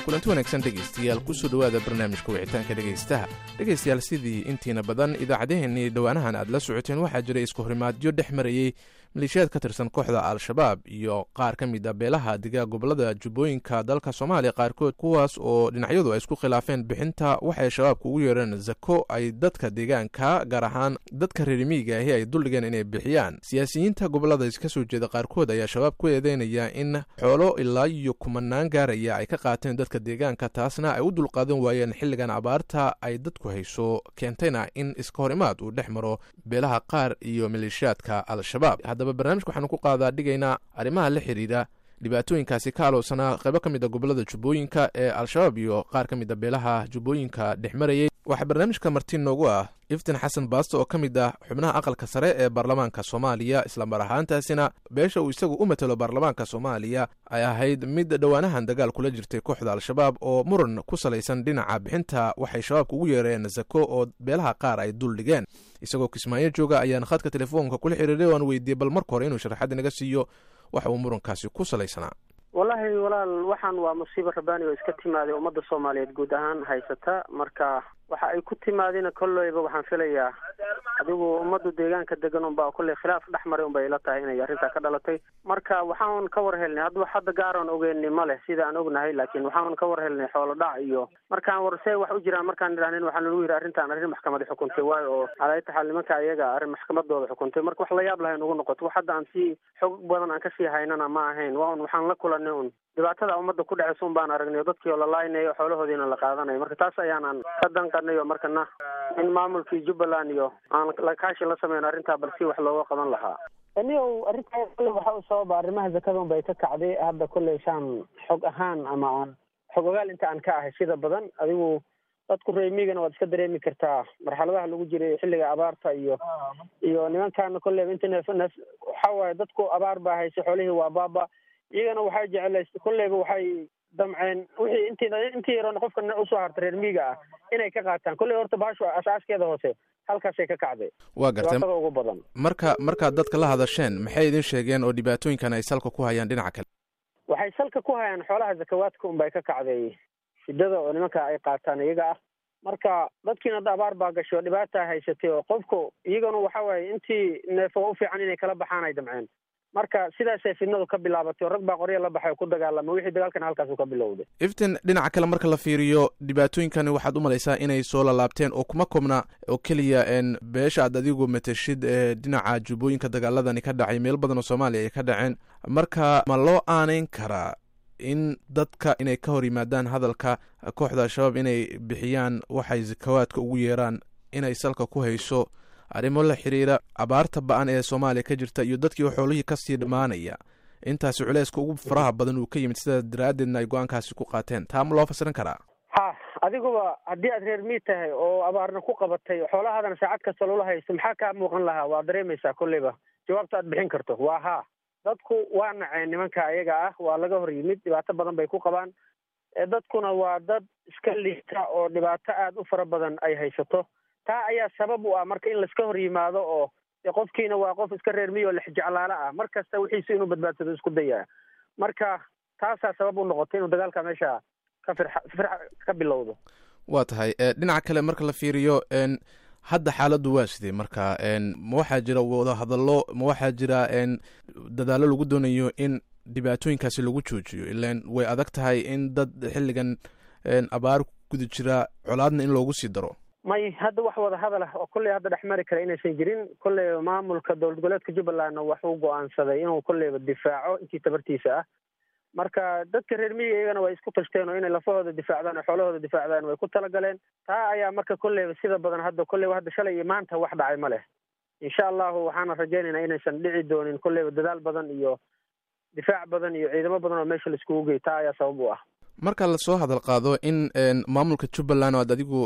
kulanti wanaagsan dhegaystayaal kusoo dhowaada barnaamijka wicitaanka dhegaystaha dhegaystayaal sidii intiina badan idaacaddaheenii dhowaanahan aad la socoteen waxaa jiray isku horimaadyo dhex marayey maleeshiyaad ka tirsan kooxda al-shabaab iyo qaar ka mid a beelaha digaa gobolada jubbooyinka dalka soomaaliya qaarkood kuwaas oo dhinacyadu ay isku khilaafeen bixinta waxay shabaabka ugu yeereen zako ay dadka deegaanka gaar ahaan dadka reerimiyiga ahi ay duldhigeen inay bixiyaan siyaasiyiinta gobolada ka soo jeeda qaarkood ayaa shabaab ku eedeynaya in xoolo ilaa iyo kumanaan gaaraya ay ka qaateen dadka deegaanka taasna ay u dulqaadan waayeen xilligan abaarta ay dadku hayso keentayna in iska hor imaad uu dhex maro beelaha qaar iyo maleeshiyaadka al-shabaab haddaba barnaamijka waxaanu ku qaadaa dhigaynaa arrimaha la xidhiidha dhibaatooyinkaasi ka alowsanaa qaybo ka mid a gobolada jubbooyinka ee al-shabaab iyo qaar ka mid a beelaha jubbooyinka dhex marayay waxaa barnaamijka marti noogu ah iftin xasan baasto oo ka mid ah xubnaha aqalka sare ee baarlamaanka soomaaliya islamar ahaantaasina beesha uu isagu u matalo baarlamaanka soomaaliya ay ahayd mid dhowaanahan dagaal kula jirtay kooxda al-shabaab oo muran ku salaysan dhinaca bixinta waxay shabaabka ugu yeereen zako oo beelaha qaar ay dul dhigeen isagoo kismaayo jooga ayaan khadka telefoonka kula xiriiray o aan weydiiyey bal marka hore inuu sharaxaad inaga siiyo waxa uu murankaasi ku salaysanaa wallaahi walaal waxaan waa musiibo rabaani oo iska timaaday ummadda soomaaliyeed guud ahaan haysata marka waxa ay ku timaadina kolleyba waxaan filayaa adigu ummaddu deegaanka degan unbaa kolley khilaaf dhex maray unbay ila tahay inay arrintaa ka dhalatay marka waxaan ka war helnay hadda wax hadda gaaroon ogeyni ma leh sida aan ognahay laakiin waxaan ka war helnay xoolo dhac iyo markaan war see wax u jiraan markaan idhahnin waxaa lagu yidhi arrintaan arrin maxkamadi xukuntay waayo oo calaayata xaal nimanka ayaga arrin maxkamadooda xukuntay marka wax la yaab lahayn ugu noqoto wax hadda aan sii xog badan aan kasii haynana ma ahayn waa un waxaan la kulanay un dhibaatada ummadda ku dhacaysa un baan aragnay dadkii oo la laaynayo xoolahoodiina la qaadanayo marka taas ayaanaan ka danqanay oo markana in maamulkii jubbaland iyo aan lakaashi la sameyn arrintaa bal si wax looga qaban lahaa anigo arrintaa kolley waxa u sababa arrimaha zakada unbay ka kacday hadda kolley shaan xog ahaan ama aan xog ogaal inta aan ka ahay sida badan adigu dadku reemigana waad iska dareemi kartaa marxaladaha lagu jiray xilliga abaarta iyo iyo nimankaana kolleyba inta neef neef waxa waaye dadku abaar baa haysay xoolihii waa baaba iyagana waxay jecelays kolleyba waxay damceen wixii intii intii yaroon qofka usoo harta reer miiga ah inay ka qaataan kolley horta baashu asaaskeeda hoose halkaasay ka kacday waa gartay dhibaatada ugu badan marka markaad dadka la hadasheen maxay idin sheegeen oo dhibaatooyinkan ay salka ku hayaan dhinaca kale waxay salka ku hayaan xoolaha zakawaadka unbay ka kacday shidada oo nimanka ay qaataan iyaga ah marka dadkiina hadda abaar baa gashay oo dhibaata haysatay oo qofku iyagana waxa waaye intii neefo u fiican inay kala baxaan ay damceen marka sidaasay fidnadu ka bilaabatay oo rag baa qorya la baxay oo ku dagaalama wixii dagaalkana halkaasu ka bilowday iftin dhinaca kale marka la fiiriyo dhibaatooyinkani waxaad u malaysaa inay soo lalaabteen oo kuma kobna oo keliya n beesha aad adigu matashid ee dhinaca jubbooyinka dagaaladani ka dhacay meel badan oo soomaaliya ay ka dhaceen marka ma loo aaneyn karaa in dadka inay ka hor yimaadaan hadalka kooxda al-shabaab inay bixiyaan waxay zakawaadka ugu yeeraan inay salka ku hayso arrimo la xiriira abaarta ba-an ee soomaaliya ka jirta iyo dadkii xoolihii kasii dhammaanaya intaasi culeyska ugu faraha badan uu ka yimid sidaas daraaddeedna ay go-aankaasi ku qaateen taa ma loo fasirin karaa ha adiguba haddii aad reer miid tahay oo abaarna ku qabatay xoolahaadana saacad kasta loola haysto maxaa kaa muuqan lahaa waa dareemaysaa kolleyba jawaabta aad bixin karto waa haa dadku waa naceen nimanka ayaga ah waa laga hor yimid dhibaato badan bay ku qabaan dadkuna waa dad iska liita oo dhibaato aada u fara badan ay haysato taa ayaa sabab u ah marka in laiska hor yimaado oo de qofkiina waa qof iska reer miyo lex jeclaalo ah mar kasta wixiisu inuu badbaadsado isku dayaa marka taasaa sabab u noqotay inuu dagaalka meesha ka firxa firxa ka bilowdo waa tahay dhinaca kale marka la fiiriyo hadda xaaladdu waa sidee marka ma waxaa jira wadahadallo ma waxaa jira dadaallo lagu doonayo in dhibaatooyinkaasi lagu joojiyo ilan way adag tahay in dad xilligan abaar guda jira colaadna in loogu sii daro may hadda wax wada hadal ah oo kolley hadda dhex mari kara inaysan jirin kolleyba maamulka dowlad goboleedka jubbalandna waxuu go-aansaday inuu kolleyba difaaco intii tabartiisa ah marka dadka reer miyiga iyagana way isku tashteen oo inay lafahooda difaacdaan oo xoolahooda difaacdaan way ku talagaleen taa ayaa marka kolleyba sida badan hadda kolleyba hadda shalay iyo maanta wax dhacay ma leh insha allahu waxaana rajaynaynaa inaysan dhici doonin kolleyba dadaal badan iyo difaac badan iyo ciidamo badan oo meesha laiskugu gey taa ayaa sabab u ah marka lasoo hadal qaado in maamulka jubbaland oo aad adigu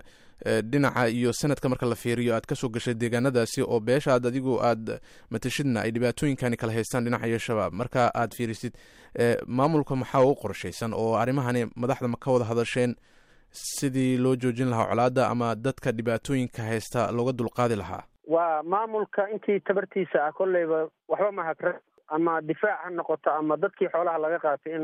dhinaca iyo sanadka marka la fiiriyo aad kasoo gashay deegaanadaasi oo beesha aad adigu aad matashidna ay dhibaatooyinkani kala haystaan dhinaca iyo shabaab marka aad fiirisid maamulka maxaa u qorshaysan oo arrimahani madaxda ma ka wada hadasheen sidii loo joojin lahaa colaada ama dadka dhibaatooyinka haysta looga dulqaadi lahaa waa maamulka intii tabartiisa ah kolleyba waxba mahakra ama difaac ha noqoto ama dadkii xoolaha laga qaatay in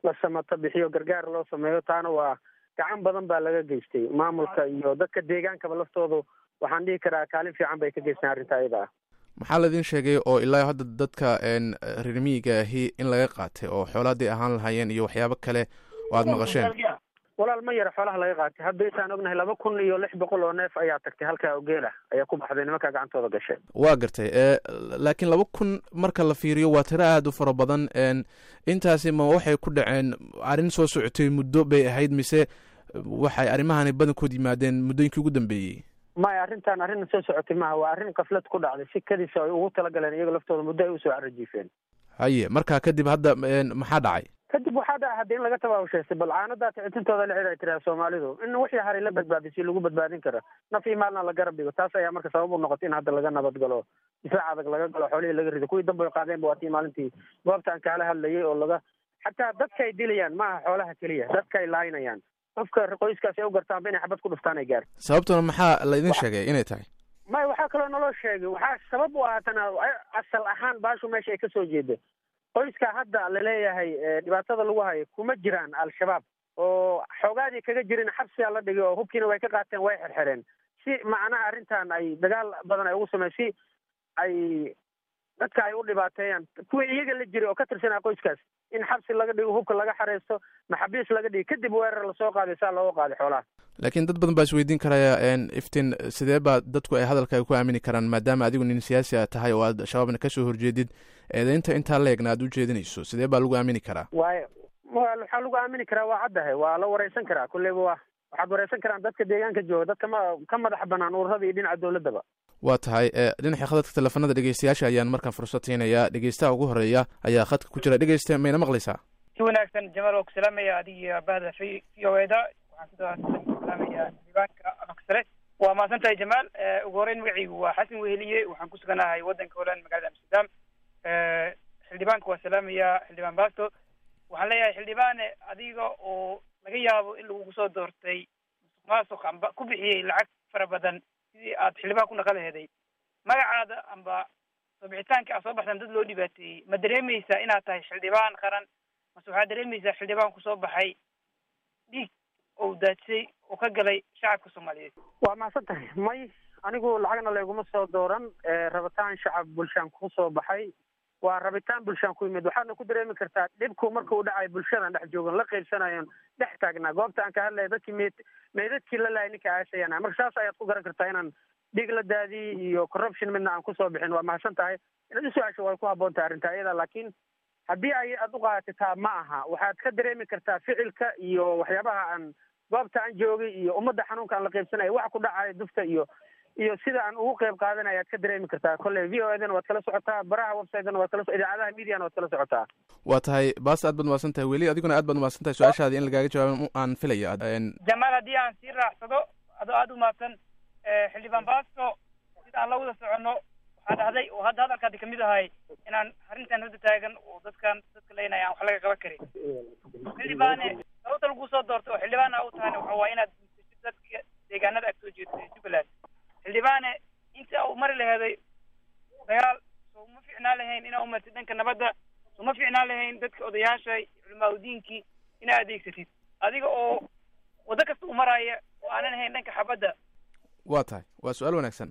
la samato bixiyo gargaar loo sameeyo taana waa gacan badan baa laga geystay maamulka iyo dadka deegaankaba laftoodu waxaan dhihi karaa kaalin fiican bay ka geystaan arrinta ayada ah maxaa laidin sheegay oo ilaa hadda dadka reer miyiga ahi in laga qaatay oo xoolaadii ahaan lahaayeen iyo waxyaabo kale oo aada maqasheen walaal ma yara xoolaha laga qaatay hadda intaan ognahay laba kun iyo lix boqol oo neef ayaa tagtay halkaa ogeela ayaa ku baxday nimankaa gacantooda gashay waa gartay laakiin laba kun marka la fiiriyo waa tiro aada u fara badan intaasi ma waxay ku dhaceen arrin soo socotay muddo bay ahayd mise waxay arrimahani badankood yimaadeen muddooyinkii ugu dambeeyey maya arrintan arrin soo socotay maaha waa arrin kaflad ku dhacday si kadisa ay ugu talagaleen iyaga laftooda muddo ay usoo carajiifeen haye marka kadib hadda maxaa dhacay kadib waxaa dhaca hadda in laga tabaabushaystay bal caanadaa ticitintooda la cid ay tiraa soomaalidu in wixii haray la badbaadiy si lagu badbaadin karo naf iyo maalna la garab dhigo taas ayaa marka sabab u noqotay in hadda laga nabad galo difaac adag laga galo xoolihii laga rido kuwii dambe qaadeenba waa tii maalintii goobta aan kaala hadlayay oo laga xataa dadka ay dilayaan maaha xoolaha keliya dadka ay laaynayaan qofka qoyskaasi ay u gartaanba inay xabad ku dhuftaan ay gaar sababtuna maxaa laydin sheegay inay tahay maya waxaa kaloo naloo sheegay waxaa sabab u ahaatana asal ahaan baashu meesha ay kasoo jeeda qoyska hadda laleeyahay dhibaatada lagu hayo kuma jiraan al-shabaab oo xoogaadii kaga jirin xabsigaa la dhigay oo hubkiina way ka qaateen way xerxereen si macnaha arrintan ay dagaal badan ay ugu samey si ay dadka ay u dhibaateeyaan kuwii iyaga la jiray oo ka tirsanaa qoyskaas in xabsi laga dhigo hubka laga xareysto maxabiis laga dhigo kadib weerar lasoo qaaday saa looga qaaday xoolaha laakiin dad badan baa isweydiin karaya iftin sidee baa dadku ay hadalka ku aamini karaan maadaama adigu nin siyaasi a tahay oo aad shabaabna kasoo horjeedid eedeynta intaa leegna aad u jeedinayso sidee baa lagu aamini karaa waay waxaa lagu aamini karaa waa caddahay waa la wareysan karaa kulleyba wa waxaad wareysan karaan dadka deegaanka jooga dadka ma ka madax banaan ururada iyo dhinaca dowladdaba waa tahay dhinaca khadadka teleefanada dhegeystayaasha ayaan markaan fursad siinayaa dhegeystaha ugu horeeya ayaa khadka ku jira dhegeysta mayna maqlaysaa si wanaagsan jamaal oo ku salaamaya adiga bahda v v o eda waxaan sidoo salaamaya diiwaanka amaksare waa mahadsan tahay jamaal ugu horeyn magacaygu waa xasan weheliye waxaan ku suganahay waddanka holand magaalada amsterdam xildhibaanka waa salaamaya xildhibaan basto waxaan leeyahay xildhibaane adiga oo laga yaabo in lagugu soo doortay musuq maasuq amba ku bixiyey lacag fara badan sidii aad xildhibaan ku naqalaheeday magacaada amba soo bixitaanka aad soo baxdaan dad loo dhibaateeyey ma dareemaysaa inaad tahay xildhibaan qaran mase waxaad dareemaysaa xildhibaan kusoo baxay dhiig oo daadsay oo ka galay shacabka soomaaliyeed waa mahadsan tahay may anigu lacagna layguma soo dooran rabitaan shacab bulshaan ku soo baxay waa rabitaan bulshaan ku yimid waxaadna ku dareemi kartaa dhibku marka uu dhacay bulshadan dhex joogan la qaybsanayon dhex taagnaa goobta aan ka hadlaya dadkii meed meedadkii la lahay ninka aasayana marka saas ayaad ku garan kartaa inaan dhiig la daadii iyo corruption midna aan kusoo bixin waa mahadsan tahay inaad usu-aasho way ku habboon tahay arrinta iyada laakiin haddii ay aad u qaadataa ma aha waxaad ka dareemi kartaa ficilka iyo waxyaabaha aan goobta aan joogay iyo ummadda xanuunka aan la qaybsanaya waxa ku dhacaya dufta iyo iyo sida aan ugu qayb qaadanaya ad ka dareemi kartaa kolley v o edana waad kala socotaa baraha websitena waad kala idaacadaha mediana waad kala socotaa waa tahay baas aad baad umahadsan tahay weli adiguna aad baad umahadsan tahay su-aashaadi in lagaaga jawaabo aan filaya jamaal haddii aan sii raacsado adoo aada umahadsan xildhibaan baasto sida aan la wada soconno waxaa dhahday oo hadda hadalkaadi kamid ahay inaan arrintan hadda taagan oo dadkan dadka leynaya aan wax laga qaban karin xildhibaane sababta lagu soo doorto oo xildhibaana u tahayna waxa waa inaad dadka deegaanada ag soo jeedo ee jubbaland xildhibaane inta u mari laheeday dagaal soo ma fiicnaan lahayn inaa umartid dhanka nabadda soo ma fiicnaan lahayn dadka odayaasha culimaa udiinkii inaa adeegsatid adiga oo waddo kasta u maraya oo aanan ahayn dhanka xabadda waa tahay waa su-aal wanaagsan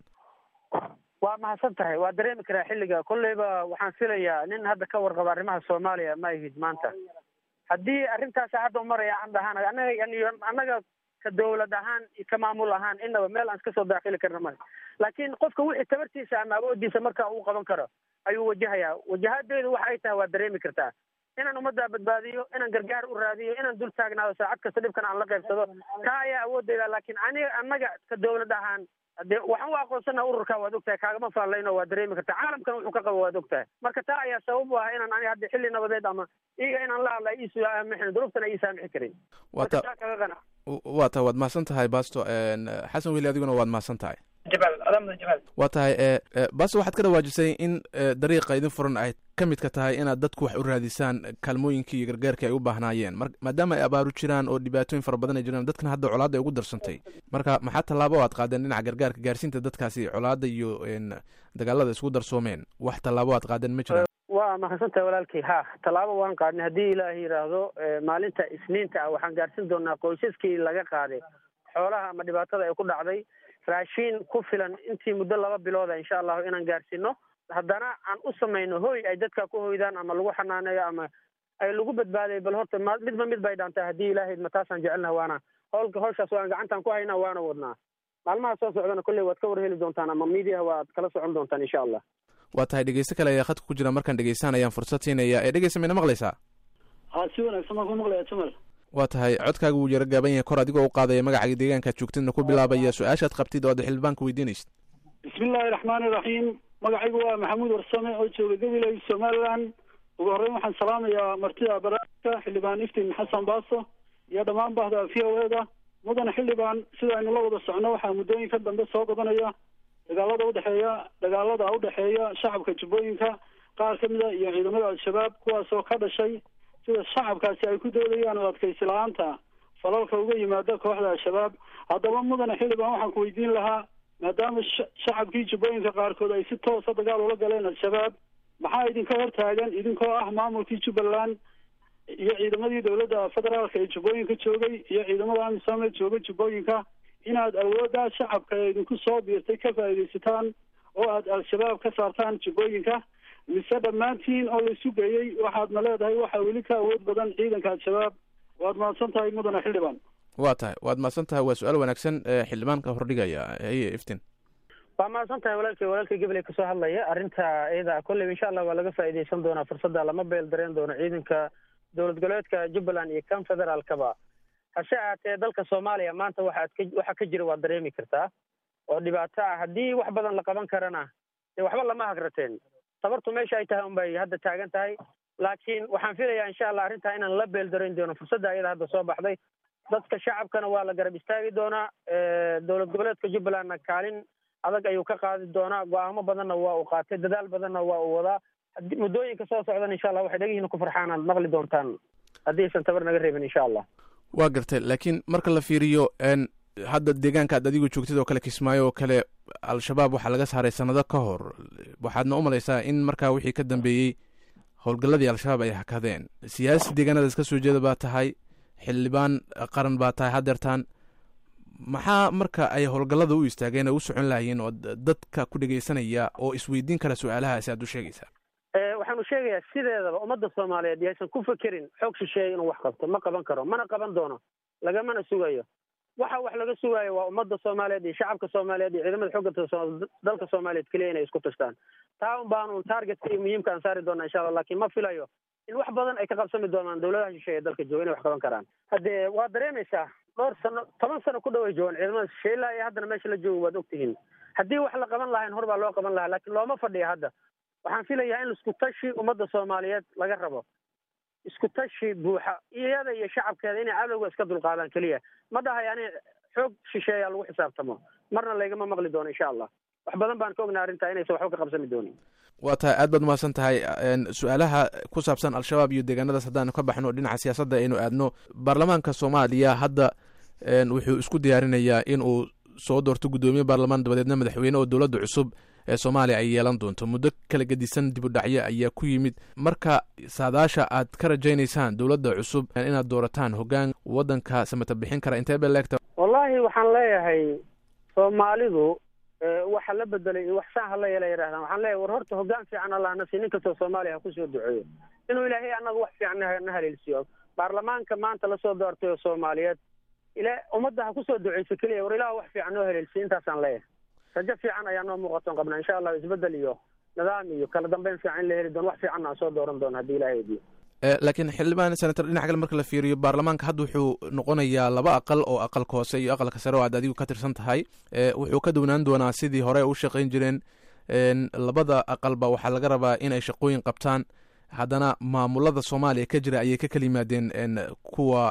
waa mahadsan tahay waa dareemi karaa xilliga kolleyba waxaan filayaa nin hadda ka warqaba arrimaha soomaaliya ma ihid maanta haddii arrintaasa hadda umaraya aan dhahaan anaga annaga ka dawlad ahaan iyo ka maamul ahaan inaba meel aan iska soo daakili karna male laakiin qofka wixii tabartiisa ama awoodiisa marka uu qaban karo ayuu wajahayaa wajahadeedu waxa ay tahay waa dareemi kartaa inaan ummadda badbaadiyo inaan gargaar u raadiyo inaan dul taagnaado saacad kasta dhibkan aan la qaybsado taa ayaa awoodeyda laakiin aniga annaga ka dawlad ahaan de waxaan u aqoonsana ururka waad ogtahay kaagama faallayno waa dareemi kartaa caalamkan wuxuu ka qabo waad ogtahay marka taa ayaa sabab u ah inaan ani hadda xilli nabadeed ama iyaga inaan la hadla ii saamixin duruuftana ii saamixi karin wata kaga qana waa tahay waad mahadsan tahay basto xasan weli adiguna waad mahadsan tahay jamaal adamada jamaal waa tahay basto waxaad ka dhawaajisay in dariiqa idin furan ay ka midka tahay inaad dadku wax u raadisaan kaalmooyinkii iyo gargaarkii ay u baahnaayeen mar maadaama ay abaaru jiraan oo dhibaatooyin fara badan ay jiraan dadkan hadda colaadda ay ugu darsantay marka maxaa tallaabo aad qaadeen dhinaca gargaarka gaarsiinta dadkaasi colaadda iyo dagaalada isku darsoomeen wax tallaabo aad qaadeen ma jiraan wa waa mahadsantahay walaalkay ha tallaabo waan qaadnay haddii ilaahay yidhaahdo maalinta isniinta ah waxaan gaarsin doonaa qoysaskii laga qaaday xoolaha ama dhibaatada ay ku dhacday raashiin ku filan intii muddo laba bilooda insha allahu inaan gaarsiino haddana aan u samayno hoy ay dadka ku hoydaan ama lagu xanaaneeyo ama ay lagu badbaaday bal horta ma midba mid bay dhaantaa haddii ilaahay ma taasaan jecelnaha waana howlka hawshaas waan gacantaan ku haynaa waana wadnaa maalmaha soo socdana kolley waad ka warheli doontaan ama miidiyaha waad kala socon doontaan insha allah waa tahay dhegeysto kale ayaa khadka ku jira markaan dhegeystaan ayaan fursad siinaya ee dhegeysta mayna maqlaysaa ha si wanaagsan baan ku maqlaya jamal waa tahay codkaaga wuu yaro gaaban yahay kor adigoo u qaadaya magacaaga deegaankaad joogtidna ku bilaabaya su-aashaad qabtid oo ad xildhibaanka weydiinaysid bismi illaahi raxmaani iraxiim magacaygu waa maxamuud warsame oo jooga gabiley somaliland ugu horreyn waxaan salaamayaa martida barnaamijka xildhibaan iftiin xasan baaso iyo dhammaan bahda v o e da mudane xildhibaan sida aynu la wada socno waxaa muddooyinka dambe soo badanaya dagaalada udhexeeya dagaalada udhexeeya shacabka jubbooyinka qaar ka mida iyo ciidamada al-shabaab kuwaasoo ka dhashay sida shacabkaasi ay ku doodayaan oo adkaysi la-aanta falalka uga yimaada kooxda al-shabaab haddaba mudane xildhibaan waxaan ku weydiin lahaa maadaama shacabkii jubbooyinka qaarkood ay si toosa dagaal ula galeen al-shabaab maxaa idinka hortaagan idinkoo ah maamulkii jubbaland iyo ciidamadii dowladda federaalka ee jubbooyinka joogay iyo ciidamada amisom ee jooga jubbooyinka inaad awooddaa shacabka ee idinku soo biirtay ka faa'iidaysataan oo aad al-shabaab ka saartaan jubbooyinka mise dhammaantiin oo laisu geeyey waxaadna leedahay waxaa weli ka awood badan ciidanka al-shabaab waad mahadsan tahay mudane xildhibaan waa tahay waad mahadsan tahay waa su-aal wanaagsan xildhibaanka hordhigaya haye iftin waa mahadsan tahay walaalkay walaalkay gabaley kasoo hadlaya arrinta iyada kolley insha allah waa laga faa'iidaysan doonaa fursadda lama beel dareen doono ciidanka dowlad goboleedka jubbaland iyo kan federaalkaba hase ahaatee dalka soomaaliya maanta waxaad ka waxa ka jira waad dareemi kartaa oo dhibaato ah haddii wax badan la qaban karana dee waxba lama hagrateen tabartu meesha ay tahay unbay hadda taagan tahay laakiin waxaan filayaa insha allah arrintaa inaan la beel darayn doono fursadda ayada hadda soo baxday dadka shacabkana waa la garab istaagi doonaa dowlad goboleedka jubbalandna kaalin adag ayuu ka qaadi doonaa go-aamo badanna waa uu qaatay dadaal badanna waa uu wadaa muddooyinka soo socdan insha allah waxay dhegihiina ku farxaan aad maqli doontaan haddii aysan tabar naga reebin insha allah waa gartay laakiin marka la fiiriyo hadda deegaanka ad adigu joogtid oo kale kismaayo oo kale al-shabaab waxaa laga saaray sanado ka hor waxaadna u malaysaa in markaa wixii ka dambeeyey howlgalladii al-shabaab ay hakadeen siyaasi deegaanadaas ka soo jeeda baa tahay xildhibaan qaran baa tahay haddeertaan maxaa marka ay howlgallada u istaageen oo u socon lahayiin oo dadka ku dhegaysanaya oo isweydiin kara su-aalahaasi aad u sheegaysaa waxaanu sheegayaa sideedaba ummadda soomaaliyeed yaysan ku fekerin xoog shisheeye inuu wax qabto ma qaban karo mana qaban doono lagamana sugayo waxa wax laga sugaayo waa ummadda soomaaliyeed iyo shacabka soomaaliyeed iyo ciidamada xooga dalka soomaaliyeed keliya inay isku tashtaan taa un baanu targetka iyo muhiimka aan saari doona insha allah lakin ma filayo in wax badan ay ka qabsami doonaan dowladaha shisheeye dalka jooga inay wax qaban karaan haddee waa dareemaysaa dhowr sano toban sano ku dhow ay joogaan ciidamada shisheeye ilaa iyo haddana meesha la joogo waad ogtihiin haddii wax la qaban lahayn hor baa loo qaban lahaa lakin looma fadhiya hadda waxaan filayaa in isku tashi ummadda soomaaliyeed laga rabo isku tashi buuxa iyada iyo shacabkeeda inay cadowga iska dulqaadaan keliya ma dhahay ani xoog shisheeyaa lagu xisaabtamo marna laygama maqli doono insha allah wax badan baan ka ognaa arrintaa inaysan waxba ka qabsami doonin waa tahay aad baad umahadsan tahay su-aalaha ku saabsan al-shabaab iyo deegaanadaas haddaanu ka baxno dhinaca siyaasadda aynu aadno baarlamaanka soomaaliya hadda wuxuu isku diyaarinayaa in uu soo doorto guddoomiye baarlamaan dabadeedna madaxweyne oo dowladda cusub ee soomaaliya ay yeelan doonto muddo kala gedisan dib u dhacyo ayaa ku yimid marka saadaasha aad ka rajaynaysaan dowladda cusub inaad doorataan hoggaan waddanka samata bixin kara intee bay leegta wallahi waxaan leeyahay soomaalidu waxa la bedelay iyo wax saan hala yeela yidhahdaan waxaan leeyahay war horta hoggaan fiican allah nasi nin kastoo soomaaliya ha kusoo duceeyo inuu ilaahay annaga wax fiican na haleelsiiyo baarlamaanka maanta lasoo doortay oo soomaaliyeed ila ummadda ha kusoo duceyso keliya war ilaah wax fiican noo haleelsiiyo intaasaan leeyahay rajo fiican ayaa noo muuqatoon qabnaa insha allah isbedel iyo nidaam iyo kala dambeyn fiican in la heli doono wax fiicanna aan soo dooran doono haddii ilahay ediyo laakiin xildhibaan senator dhinac kale marka la fiiriyo baarlamaanka hadda wuxuu noqonayaa laba aqal oo aqalka hoose iyo aqalka sare oo aad adigu ka tirsan tahay wuxuu ka downaan doonaa sidii hore u shaqayn jireen labada aqalba waxaa laga rabaa in ay shaqooyin qabtaan haddana maamulada soomaaliya ka jira ayay ka kala yimaadeen kuwa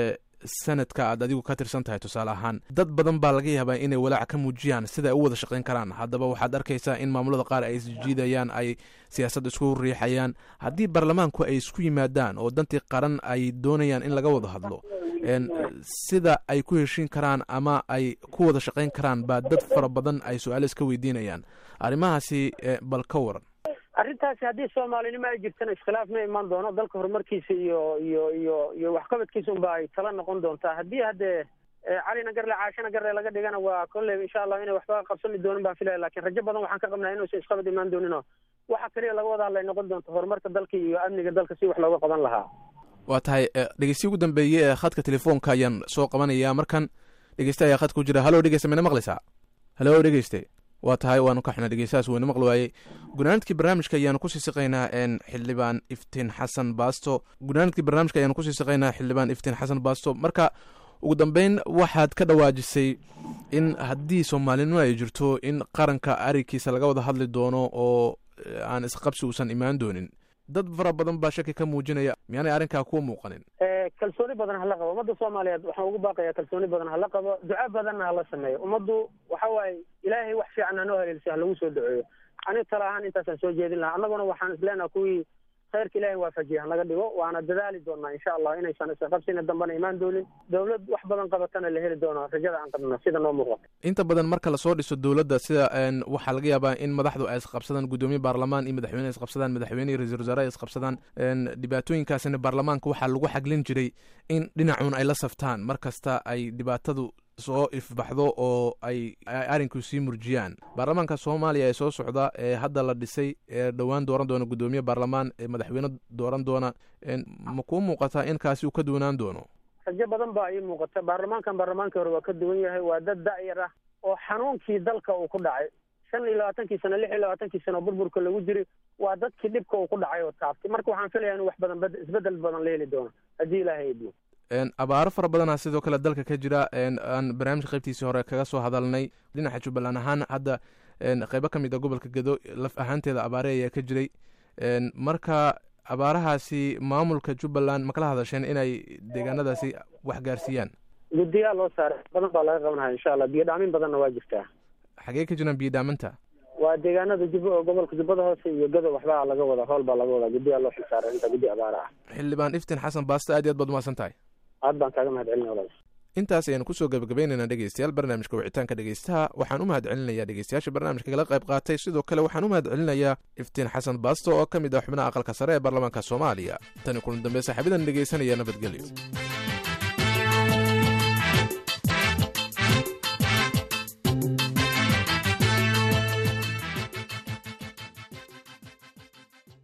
sanadka aad adigu ka tirsan tahay tusaale ahaan dad badan baa laga yaabaa inay walaac ka muujiyaan sida ay u wada shaqayn karaan haddaba waxaad arkaysaa in maamulada qaar ay isjiidayaan ay siyaasad isku riixayaan haddii baarlamaanku ay isku yimaadaan oo dantii qaran ay doonayaan in laga wada hadlo sida ay ku heshiin karaan ama ay ku wada shaqayn karaan baa dad fara badan ay su-aalo iska weydiinayaan arrimahaasi bal ka waran arrintaasi haddii soomaalinimo ay jirtana iskhilaaf ma imaan doono dalka horumarkiisa iyo iyo iyo iyo waxqabadkiisa unba ay tala noqon doontaa haddii haddee calina garle caashana garle laga dhigana waa kolley insha allah inay waxba qabsami doonin baan filaya lakin rajo badan waxaan ka qabnaa inuusan isqabad imaan dooninoo waxa kaliya laga wada hadlay noqon doonto horumarka dalka iyo amniga dalka si wax looga qaban lahaa waa tahay dhegeystiyi ugu dambeeye ee khadka telefoonka ayaan soo qabanaya markan dhegeyste ayaa khadka ku jira halo dhegeyste mayna maqlaysaa halo dhegeyste waa tahay waanu ka xuna dhegeystahaas weyna maqli waayey gunaanadkii barnaamijka ayaanu kusii siqaynaa xildhibaan iftiin xasan baasto gunaanadkii barnaamijka ayaanu kusii siqaynaa xildhibaan iftiin xasan baasto marka ugu dambeyn waxaad ka dhawaajisay in haddii soomaalinimo ay jirto in qaranka arigiisa laga wada hadli doono oo aan isqabsi uusan imaan doonin dad fara badan baa shaki ka muujinaya miyaanay arrinkaa kuwa muuqanin kalsooni badan hala qabo ummadda soomaaliyeed waxaan ugu baaqayaa kalsooni badan hala qabo duca badanna hala sameeyo ummaddu waxa waaye ilaahay wax fiican hanoo haleelsiyo ha lagu soo duceeyo aniga tala ahaan intaasaan soo jeedin lahaa annaguna waxaan isleenaha kuwii khayrka ilaahay waafajiya hanaga dhigo waana dadaali doonaa insha allah inaysan isqabsina dambana imaan doonin dowlad wax badan qabatana la heli doono rajada aan qabno sida noo muuqato inta badan marka lasoo dhiso dowladda sida waxaa laga yaabaa in madaxdu ay isqabsadaan guddoomiye baarlamaan iyo madaxweyne isqabsadaan madaxweyne iyo ra-isul wasaare ay isqabsadaan dhibaatooyinkaasina baarlamaanka waxaa lagu xaglin jiray in dhinacuun ay la saftaan mar kasta ay dhibaatadu soo ifbaxdo oo ay arrinku sii murjiyaan baarlamaanka soomaaliya ee soo socda ee hadda la dhisay ee dhowaan dooran doona guddoomiye baarlamaan ee madaxweyne dooran doona ma kuu muuqataa in kaasi uu ka duwanaan doono rajo badan baa ii muuqata baarlamaankan baarlamaankii hore waa ka duwan yahay waa dad da-yar ah oo xanuunkii dalka uu ku dhacay shan iyo labaatankii sano lix iyo labaatankii sano burburka lagu jiri waa dadkii dhibka uu ku dhacay oo taaftay marka waxaan filaya in wax badan isbedel badan la heli doono haddii ilaahay idmo abaaro fara badanaa sidoo kale dalka ka jira aan barnaamijka qaybtiisii hore kaga soo hadalnay dhinaca jubbaland ahaan hadda qeybo ka mid a gobolka gedo laf ahaanteeda abaare ayaa ka jiray marka abaarahaasi maamulka jubbaland ma kala hadasheen inay deegaanadaasi wax gaarsiiyaan guddiyaa loo saaray badan baa laga qabanaya insha allah biyo dhaamin badanna waa jirtaa xagee ka jiraan biyo dhaamanta waa deegaanada jub gobolka jubbada hoose iyo gado waxbaa laga wada howl baa laga wadaa guddiyaa loo xilsaaray inta guddi abaara ah xildhibaan iftiin xasan baaste aad iyo aad baad umahadsan tahay aad baan kaaga mahad celinaya walaal intaas ayaanu kusoo gabagabaynaynaa dhegeystayaal barnaamijka wicitaanka dhegeystaha waxaan u mahad celinayaa dhegeystayaasha barnaamijka kala qayb qaatay sidoo kale waxaan u mahad celinayaa iftiin xasan baasto oo ka mid ah xubnaha aqalka sare ee baarlamaanka soomaaliya tani kulan dambe saaxiibadan dhegeysanaya nabadgelyo